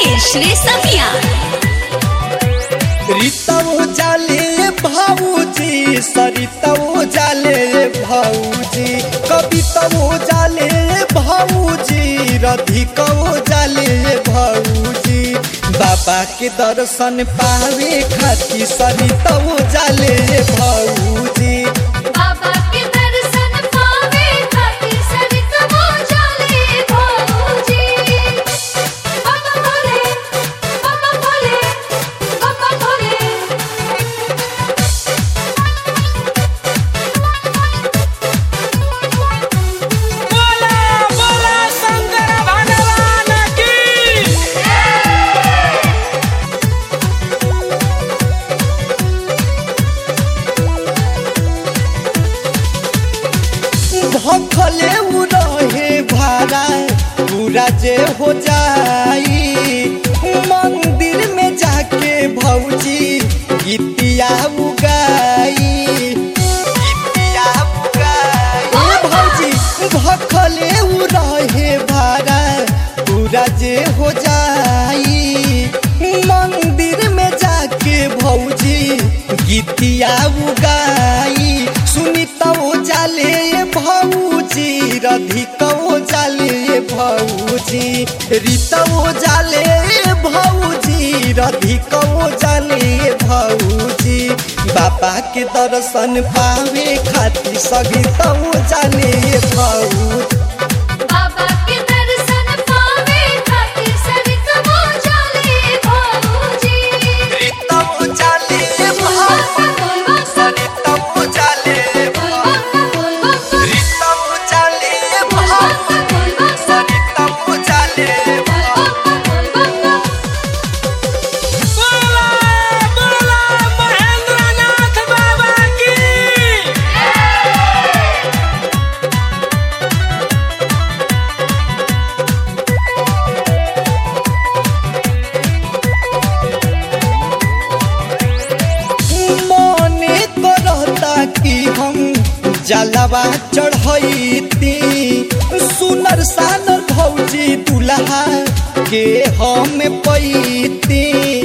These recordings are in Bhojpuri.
मुकेश रेशमिया रीतवो जाले भाऊजी सरितवो जाले भाऊजी कवितवो जाले भाऊजी रधिकवो जाले भाऊजी बाबा के दर्शन पावे खातिर सरितवो जाले भाऊजी बाबा के दर्शन पावे खातिर सरितवो जाले भाऊजी बाबा भोले बाबा भोले बाबा भोले बोला बोला शंकर भगवान की भखले उ रहे भाड़ा पूरा जे हो जाई मंदिर में जाके भौजी गीतिया उगाई गीतिया उगाई ओ भौजी भखले उ रहे भाड़ा पूरा जे हो जाई मंदिर में जाके भौजी गीतिया उगाई सुनितौ जाले भौजी रधिकौ जाले भौजी रीतौ जाले भौजी रधिकौ जाले भौजी बाबा के दर्शन पावे खातिर सगितौ जाले भौजी बाबा के दर्शन पावे खातिर सरितवो जाले भाऊजी रीतौ जाले भौजी सरितौ जाले भौजी रीतौ जाले भौजी सरितौ जाले बोला बोला महेंद्रनाथ बाबा की मने करता कि हम जलवा चढ़ती सुनर सानर भौजी दुल्हा के हम पैती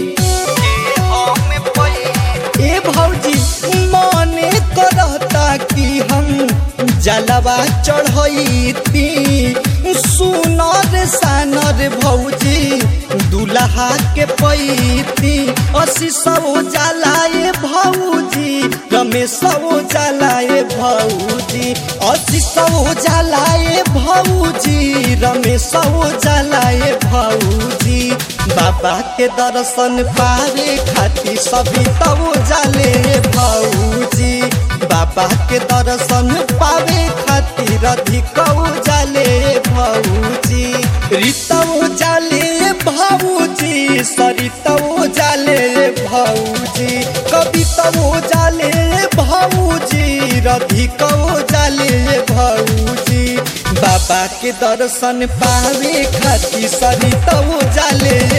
ए भौजी मने करता कि हम जलवा चढ़ती सुनर सानर भौजी दुल्हा के पैती असी सौ जलाए भौजी रमेश जलाए भौजी असी सौ जलाए भौजी रमेश जलाए भौजी बाबा के दर्शन पावे खातिर सभी तब जाले भौजी बाबा के दर्शन पावे खातिर अधिक जाले भौजी रीतौ जाले भौजी सरितौ जाले भौजी कवितौ जाले भौजी रधिकौ जाले भौजी बाबा के दर्शन पावे खातिर सरितौ जाले